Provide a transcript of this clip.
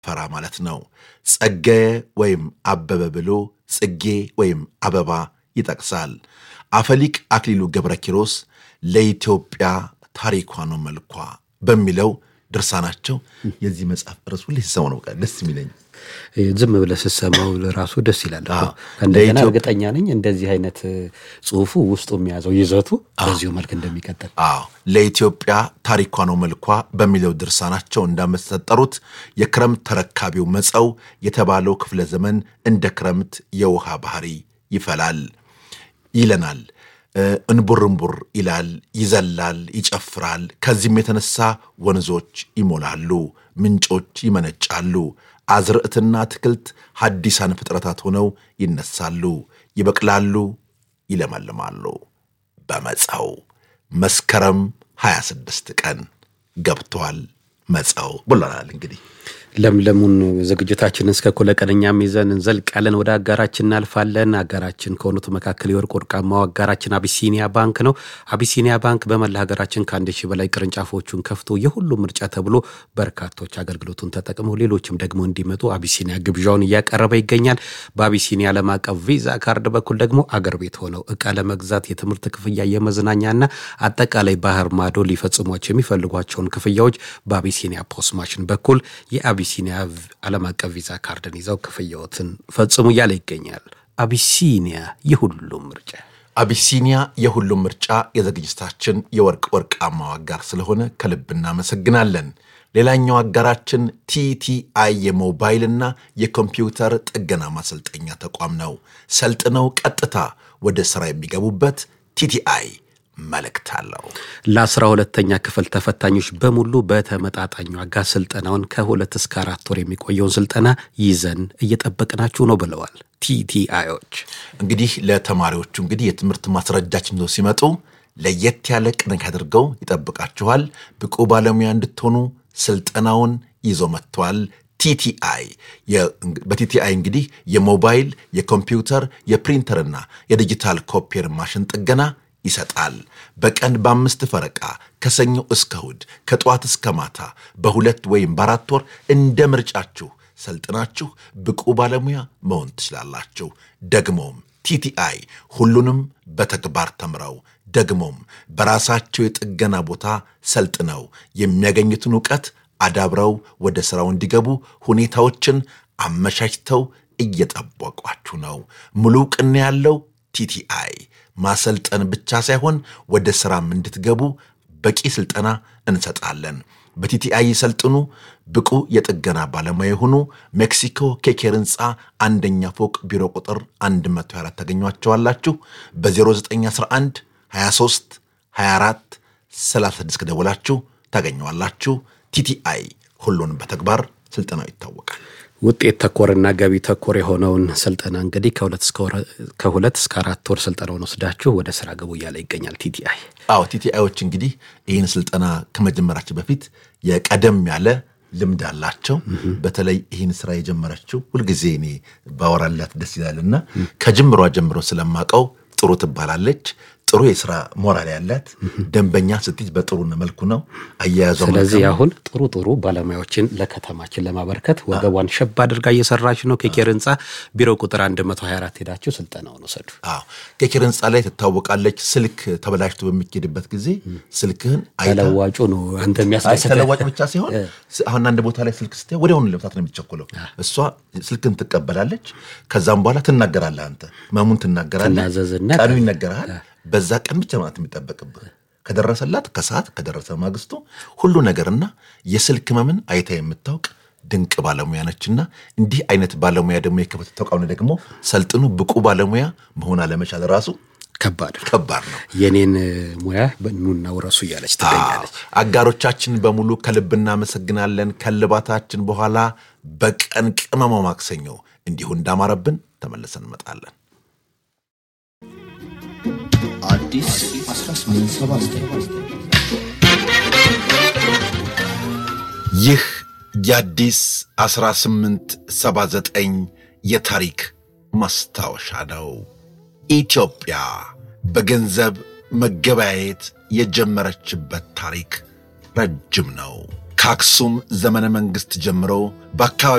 ፈራ ማለት ነው። ጸጋዬ ወይም አበበ ብሎ ጽጌ ወይም አበባ ይጠቅሳል። አፈሊቅ አክሊሉ ገብረ ኪሮስ ለኢትዮጵያ ታሪኳ ነው መልኳ በሚለው ድርሳናቸው የዚህ መጽሐፍ ርዕስ ሁሌ ሲሰማው ነው በቃ ደስ የሚለኝ። ዝም ብለህ ስትሰማው ራሱ ደስ ይላል። አዎ። እንደገና ለኢትዮ- እርግጠኛ ነኝ እንደዚህ አይነት ጽሁፉ ውስጡ የሚያዘው ይዘቱ በዚሁ መልክ እንደሚቀጥል አዎ ለኢትዮጵያ ታሪኳ ነው መልኳ በሚለው ድርሳናቸው እንዳመሰጠሩት የክረምት ተረካቢው መጸው የተባለው ክፍለ ዘመን እንደ ክረምት የውሃ ባህሪ ይፈላል ይለናል። እ፣ እንቡርንቡር ይላል፣ ይዘላል፣ ይጨፍራል። ከዚህም የተነሳ ወንዞች ይሞላሉ፣ ምንጮች ይመነጫሉ፣ አዝርዕትና አትክልት ሐዲሳን ፍጥረታት ሆነው ይነሳሉ፣ ይበቅላሉ፣ ይለመልማሉ። በመጸው መስከረም 26 ቀን ገብቷል መጸው ብሎናል። እንግዲህ ለምለሙን ዝግጅታችንን እስከ እኩለ ቀን እኛም ይዘን እንዘልቃለን። ወደ አጋራችን እናልፋለን። አጋራችን ከሆኑት መካከል የወርቅ ወርቃማው አጋራችን አቢሲኒያ ባንክ ነው። አቢሲኒያ ባንክ በመላ ሀገራችን ከአንድ ሺህ በላይ ቅርንጫፎቹን ከፍቶ የሁሉም ምርጫ ተብሎ በርካቶች አገልግሎቱን ተጠቅመው ሌሎችም ደግሞ እንዲመጡ አቢሲኒያ ግብዣውን እያቀረበ ይገኛል። በአቢሲኒያ ዓለም አቀፍ ቪዛ ካርድ በኩል ደግሞ አገር ቤት ሆነው እቃ ለመግዛት የትምህርት ክፍያ፣ የመዝናኛና አጠቃላይ ባህር ማዶ ሊፈጽሟቸው የሚፈልጓቸውን ክፍያዎች በአቢሲኒያ ፖስ ማሽን በኩል የአቢሲኒያ ዓለም አቀፍ ቪዛ ካርድን ይዘው ክፍያዎትን ፈጽሙ እያለ ይገኛል። አቢሲኒያ የሁሉም ምርጫ። አቢሲኒያ የሁሉም ምርጫ የዝግጅታችን የወርቅ ወርቃማው አጋር ስለሆነ ከልብ እናመሰግናለን። ሌላኛው አጋራችን ቲቲአይ የሞባይልና የኮምፒውተር ጥገና ማሰልጠኛ ተቋም ነው። ሰልጥነው ቀጥታ ወደ ሥራ የሚገቡበት ቲቲአይ መልእክት አለው። ለአስራ ሁለተኛ ክፍል ተፈታኞች በሙሉ በተመጣጣኝ ዋጋ ስልጠናውን ከሁለት እስከ አራት ወር የሚቆየውን ስልጠና ይዘን እየጠበቅናችሁ ነው ብለዋል ቲቲአዮች። እንግዲህ ለተማሪዎቹ እንግዲህ የትምህርት ማስረጃችን ይዘው ሲመጡ ለየት ያለ ቅንቅ አድርገው ይጠብቃችኋል። ብቁ ባለሙያ እንድትሆኑ ስልጠናውን ይዞ መጥተዋል። ቲቲአይ በቲቲአይ እንግዲህ የሞባይል የኮምፒውተር የፕሪንተርና የዲጂታል ኮፒየር ማሽን ጥገና ይሰጣል። በቀን በአምስት ፈረቃ ከሰኞ እስከ እሁድ ከጠዋት እስከ ማታ በሁለት ወይም በአራት ወር እንደ ምርጫችሁ ሰልጥናችሁ ብቁ ባለሙያ መሆን ትችላላችሁ። ደግሞም ቲቲአይ ሁሉንም በተግባር ተምረው ደግሞም በራሳቸው የጥገና ቦታ ሰልጥነው የሚያገኙትን እውቀት አዳብረው ወደ ሥራው እንዲገቡ ሁኔታዎችን አመቻችተው እየጠበቋችሁ ነው። ሙሉ ዕውቅና ያለው ቲቲአይ ማሰልጠን ብቻ ሳይሆን ወደ ሥራም እንድትገቡ በቂ ሥልጠና እንሰጣለን። በቲቲአይ ይሰልጥኑ፣ ብቁ የጥገና ባለሙያ የሆኑ ሜክሲኮ ኬኬር ሕንፃ አንደኛ ፎቅ ቢሮ ቁጥር 124 ታገኟቸዋላችሁ። በ0911 23 24 36 ከደወላችሁ ታገኘዋላችሁ። ቲቲአይ ሁሉን በተግባር ስልጠናው ይታወቃል። ውጤት ተኮርና ገቢ ተኮር የሆነውን ስልጠና እንግዲህ ከሁለት እስከ አራት ወር ስልጠናውን ወስዳችሁ ወደ ስራ ገቡ እያለ ይገኛል ቲቲአይ። አዎ ቲቲአዮች እንግዲህ ይህን ስልጠና ከመጀመራቸው በፊት የቀደም ያለ ልምድ አላቸው። በተለይ ይህን ስራ የጀመረችው ሁልጊዜ እኔ ባወራላት ደስ ይላልና ከጅምሯ ጀምሮ ስለማቀው ጥሩ ትባላለች። ጥሩ የስራ ሞራል ያላት ደንበኛ ስትይዝ በጥሩ መልኩ ነው አያያዟ። ስለዚህ አሁን ጥሩ ጥሩ ባለሙያዎችን ለከተማችን ለማበርከት ወገቧን ሸብ አድርጋ እየሰራች ነው። ኬኬር ህንፃ ቢሮ ቁጥር 124 ሄዳችሁ ስልጠናውን ውሰዱ። አዎ ኬኬር ህንፃ ላይ ትታወቃለች። ስልክ ተበላሽቶ በሚኬድበት ጊዜ ስልክህን አይታ ተለዋጩ ነው አንተ አይ የሚያስደስተ ተለዋጭ ብቻ ሲሆን አሁን አንድ ቦታ ላይ ስልክ ስታይ ወዲያውኑ ለመፍታት ነው የሚቸኩለው። እሷ ስልክን ትቀበላለች። ከዛም በኋላ ትናገራለህ። አንተ መሙን ትናገራለህ። ትናዘዝና ቀኑ ይነገርሃል። በዛ ቀን ብቻ ማለት የሚጠበቅብህ ከደረሰላት ከሰዓት ከደረሰ ማግስቱ ሁሉ ነገርና የስልክ መምን አይታ የምታውቅ ድንቅ ባለሙያ ነችና እንዲህ አይነት ባለሙያ ደግሞ የከፈተ ተቋም ደግሞ ሰልጥኑ ብቁ ባለሙያ መሆን አለመቻል ራሱ ከባድ ነው። ከባድ ነው። የኔን ሙያ ኑና ውረሱ እያለች ትገኛለች። አጋሮቻችን በሙሉ ከልብ እናመሰግናለን። ከልባታችን በኋላ በቀን ቅመማው ማክሰኞ እንዲሁ እንዳማረብን ተመልሰን እንመጣለን። አዲስ 1879 ይህ የአዲስ 1879 የታሪክ ማስታወሻ ነው። ኢትዮጵያ በገንዘብ መገበያየት የጀመረችበት ታሪክ ረጅም ነው። ከአክሱም ዘመነ መንግሥት ጀምሮ በአካባቢ